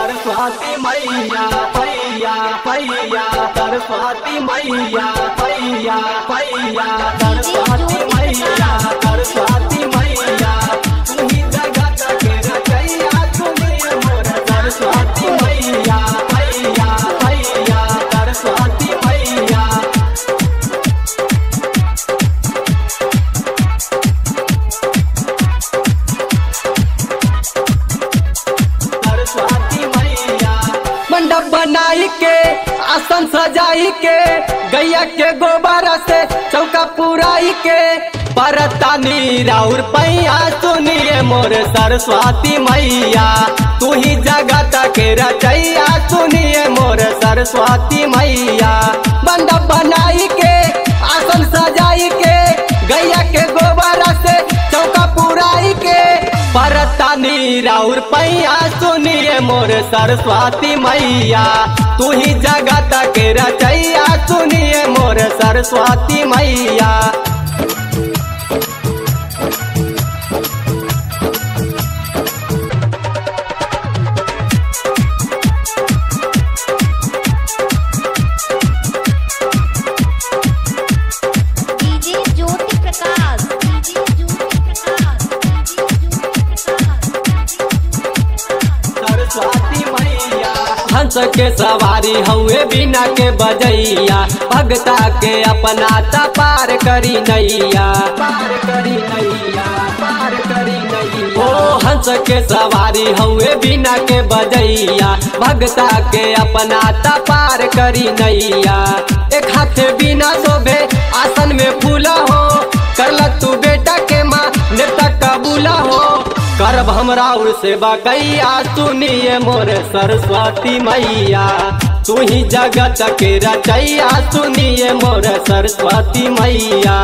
सरस्वती मैया पैया पैया सरस्वती मैया पैया पैया सरस्वती मैया सरस्वती मैया तुम्ही जगत के रचैया तुम्ही मोर सरस्वती मैया पैया पैया सरस्वती मैया सरस्वती मैया मंडप बनाई के आसन सजाई के गैया के गोबर से चौका पुराई के परतानी राउर पैया सुनिए मोर सरस्वती मैया तू ही जगत के रचैया सुनिए मोर सरस्वती मैया मंडप बनाई के आसन सजाई के गैया के गोबर से चौका पुराई के परतानी राउर पैया सुनिए मोर सरस्वती मैया तू ही जगत के रचैया सुनिए मोर सरस्वती मैया DJ Jyoti Prakash DJ Jyoti Prakash DJ Jyoti Prakash Saraswati मैया हंस के सवारी हउए बिना के बजैया भगता के अपना ता पार करी नैया पार करी नैया पार करी नैया ओ हंस के सवारी हउए बिना के बजैया भगता के अपना ता पार करी नैया एक हाथ बिना शोभे आसन में फूला हो करला तू बेटा के माँ नेता कबूला हो करब हमरा उर सेवा कैया सुनिए मोर सरस्वती मैया तू ही जगत के रचैया सुनिए मोर सरस्वती मैया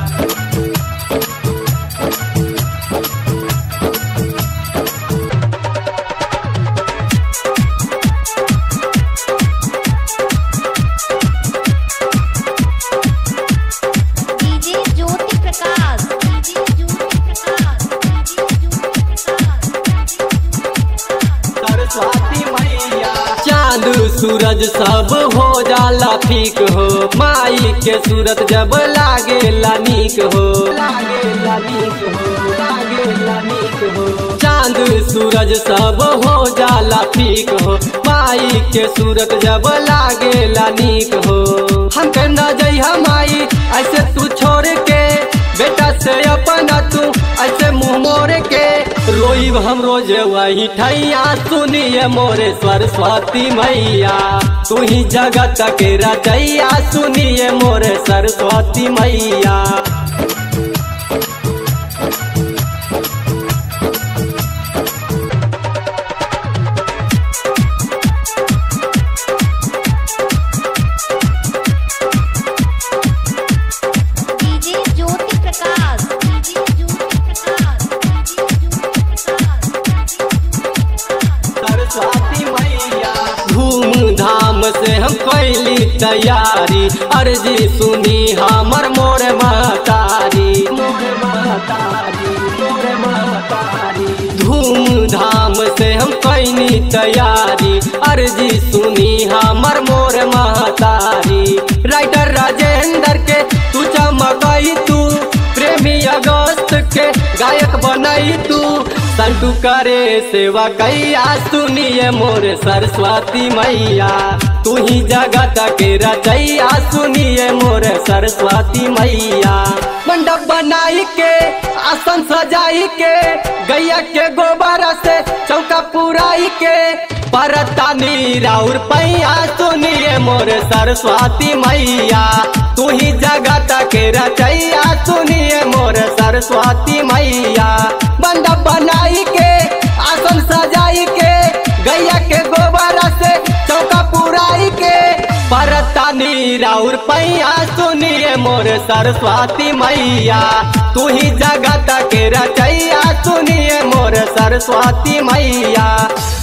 DJ Jyoti Prakash DJ Jyoti Prakash DJ Jyoti Prakash Saraswati मैया चांद सूरज सब हो जाला फीक हो माई के सूरत जब लागेला नीक हो लागेला नीक हो लागेला नीक हो चांद सूरज सब हो जाला फीक हो माई के सूरत जब लागेला नीक हो हमके न जइहा माई ऐसे तू छोड़ के बेटा से अपना तू ऐसे मुंह मोड़ के रोईब हम रोज वही ठैया सुनिए मोरे सरस्वती मैया तू ही जगत के रचैया सुनिए मोरे सरस्वती मैया DJ Jyoti Prakash DJ Jyoti Prakash DJ Jyoti Prakash Saraswati मैया धूमधाम से हम कैली तैयारी अर्जी सुनी हमर मोर महतारी मोर महतारी मोर महतारी धूमधाम से हम कैनी तैयारी अर्जी सुनी हमर मोर महतारी राइटर राजेंद्र के तू चमकई तू प्रेमी अगस्त के गायक बनई तू संटू करे सेवा कैया सुनिए मोर सरस्वती मैया तू ही जगत के रचैया सुनिए मोर सरस्वती मैया मंडप बनाई के आसन सजाई के गैया के गोबर से चौका पुराई के परतानी राउर पैया सुनिए मोर सरस्वती मैया तू ही जगत के रचैया सुनिए मोर सरस्वती मैया मंडप बनाई के आसन सजाई के गैया के गोबर से चौका पुराई के परतानी राउर पैया सुनिए मोर सरस्वती मैया तू ही जगत के रचैया सुनिए मोर सरस्वती मैया